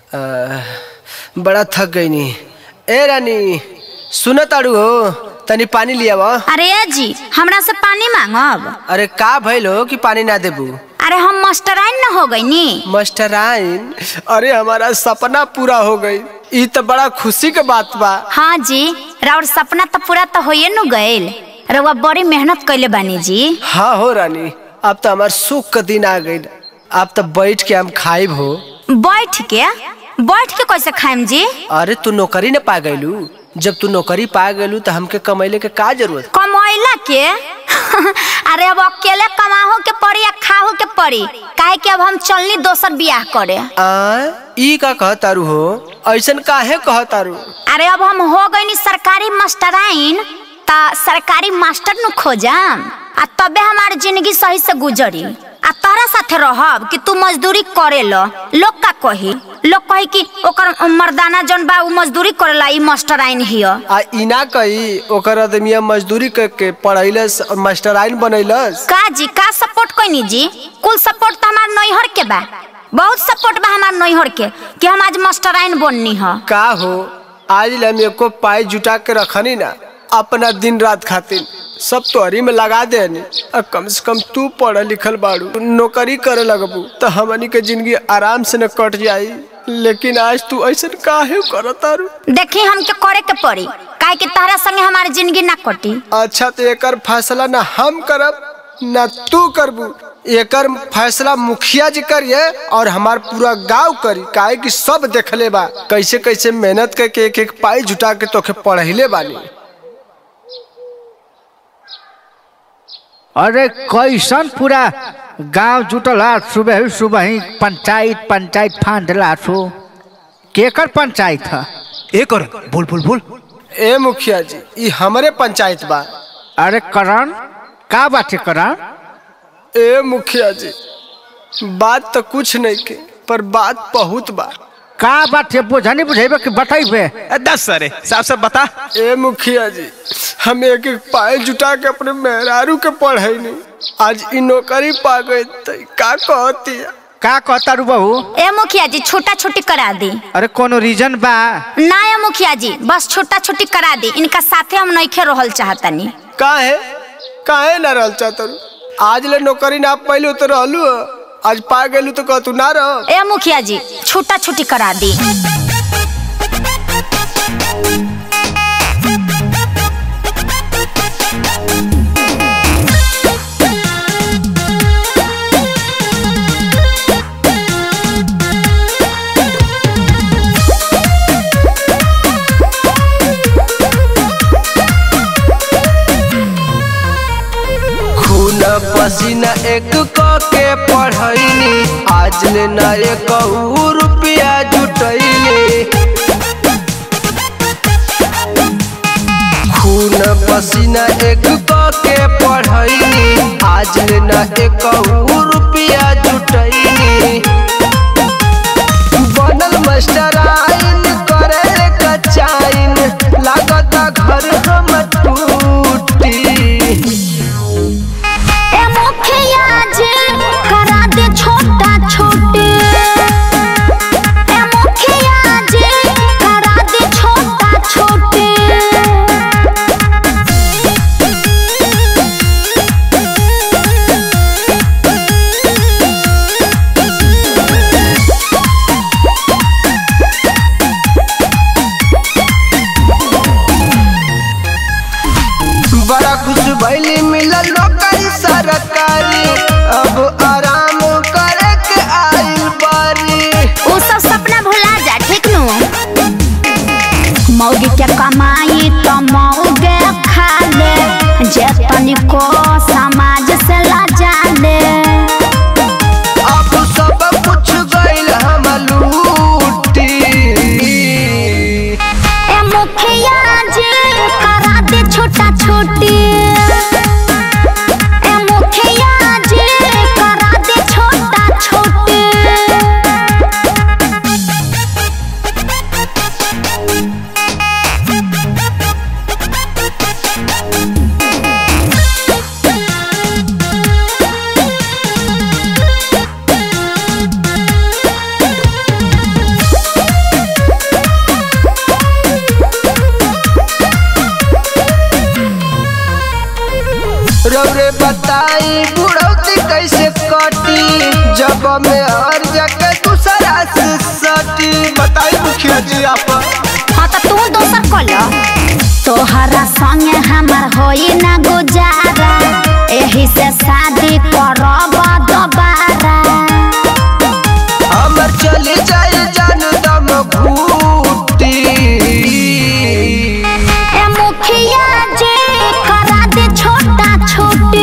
अ, बड़ा थक गई नी ए रानी सुन ताड़ू हो तनी पानी लिया वा अरे जी हमरा से पानी मांगब अरे का भइल हो कि पानी ना देबू अरे हम मास्टराइन न हो गई नी मास्टराइन अरे हमारा सपना पूरा हो गई ई तो बड़ा खुशी के बात बा हाँ जी राउर सपना तो पूरा तो होइए नु गइल रउआ बड़ी मेहनत कइले बानी जी हाँ हो रानी अब तो हमार सुख का दिन आ गई अब तो बैठ के हम खाइब हो बैठ के बैठ के कैसे खाएम जी अरे तू नौकरी न पा गइलू जब तू नौकरी पा गइलू तो हमके कमैले के का जरूरत कमैला के अरे अब अकेले कमाहो के पड़ी या खाहो के पड़ी काहे कि अब हम चलनी दोसर बियाह करे आ ई का कहतारू हो ऐसन काहे कहतारू अरे अब हम हो गई सरकारी मास्टराइन ता सरकारी मास्टर नु खोजम आ तबे हमार जिंदगी सही से गुजरी आ तारा साथे रहब कि तू मजदूरी करेलो लोग का कही लोग कही कि ओकर मर्दाना जौन बा उ मजदूरी करेला ई मास्टराइन हियो आ इना कही ओकर आदमिया मजदूरी करके पढ़ैलस और मास्टराइन बनैलस का जी का सपोर्ट कोनी जी कुल सपोर्ट तो हमार नैहर के बा बहुत सपोर्ट बा हमार नैहर के कि हम आज मास्टराइन बननी ह का हो आज हम एको पाई जुटा के रखनी ना अपना दिन रात खातिर सब तोहरी में लगा देनी और कम से कम तू पढ़ल लिखल बाड़ू नौकरी करे लगबू तो हमनी के जिंदगी आराम से न कट जाई लेकिन आज तू ऐसा काहे करतारू देखी हमके करे के पड़ी काहे कि तारा संगे हमारी जिंदगी ना कटी अच्छा तो एकर फैसला ना हम करब ना तू करबू एकर फैसला मुखिया जी करिए और हमार पूरा गांव करी काहे कि सब देखले बा कैसे कैसे मेहनत करके एक एक पाई जुटा के तोखे पढ़ैले बानी अरे कैसन पूरा गांव जुटल हा सुबह ही सुबह ही पंचायत पंचायत फांदला सो केकर पंचायत है ए कर बोल बोल बोल ए मुखिया जी ई हमरे पंचायत बा अरे करण का बात है करण ए मुखिया जी बात तो कुछ नहीं के पर बात बहुत बा का बात है बुझनी बुझेबे कि बतेबे ए, दस सरे साफ साफ बता ए मुखिया जी हम एक एक पाई जुटा के अपने मेहरारू के पढ़ैनी आज ई नौकरी पा गई तो ई का कहती है का कहता रू बहू ए मुखिया जी छोटा छोटी करा दी अरे कोनो रीजन बा ना ए मुखिया जी बस छोटा छोटी करा दी इनका साथे हम नइखे रहल चाहतनी काहे काहे ना रहल चाहतरू आज ले नौकरी ना पहले तो रहलू ह। आज पा गेलू तो कह तू ना रह ए मुखिया जी छोटा छोटी करा दी खून पसीना एक क के पढ़ैनी आज ले ना एक रुपया जुटैनी खून पसीना एक क के पढ़ैनी आज ले ना एक रुपया जुटैनी बनल मास्टराइन करे कचाइन लागता घर हम टूटी ए मुखिया जी करा दे छोटा छोटी ए मुखिया जी करा दे छोटा छोटी बड़ा खुश भैली मिलल नौकरी सरकारी अब आराम करे के आइल बारी उ सब सपना भुला जा ठीक नु मौगी के कमाई तो मौगे खा ले जे तनिको समाज से लाजा ले अब सब कुछ गइल हम लूटी ए मुखिया जी करा दे छोटा छोटी ए मुखिया जी करा दे छोटा छोटी जाई बुढ़ौती कैसे कटी जब में हर जगह दूसरा से सटी बताई मुखिया जी आप हाँ तो तू दोसर कल तोहरा संगे हमर होई ना गुजारा एही से शादी करब दोबारा हमर चली जाए जान दम घूटी ए मुखिया जी करा दे छोटा छोटी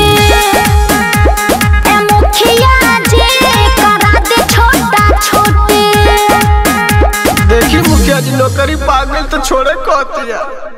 ए मुखिया जी करा दे छोटा छोटी देखी मुखिया जी नौकरी पागल तो छोड़े कहती है